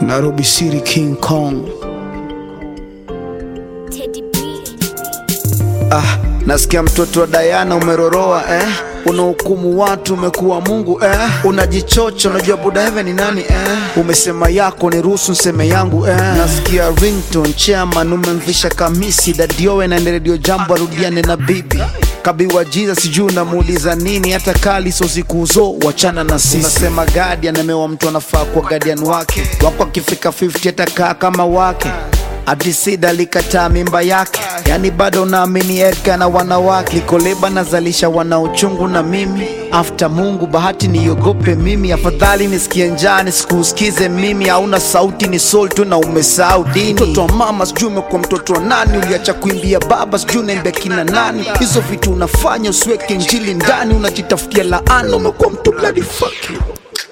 Nairobi City King Kong. Teddy B. Ah, nasikia mtoto wa Diana umeroroa eh? Unahukumu watu umekuwa Mungu eh? Unajichocha, unajua buda heaven ni nani eh? Umesema yako ni ruhusu nseme yangu eh? Nasikia ringtone chairman umemvisha kamisi dadiowe na redio jambo arudiane na bibi kabiwa jiza sijui unamuuliza nini hata kali so sikuzo wachana na sisi unasema guardian amewa mtu anafaa kwa guardian wake wako akifika 50 atakaa kama wake Adisida alikataa mimba yake, yani bado naamini Edgar na wanawake. Likoleba nazalisha wana uchungu na mimi after Mungu, bahati niogope mimi, afadhali nisikie njaa nisikusikize mimi. Hauna sauti ni soul tu na umesahau dini. Mtoto wa mama sijui umekuwa mtoto wa nani, uliacha kuimbia baba sijui unaimbia kina nani. Hizo vitu unafanya usiweke injili ndani, unajitafutia laana, umekuwa mtu bloody fuck you.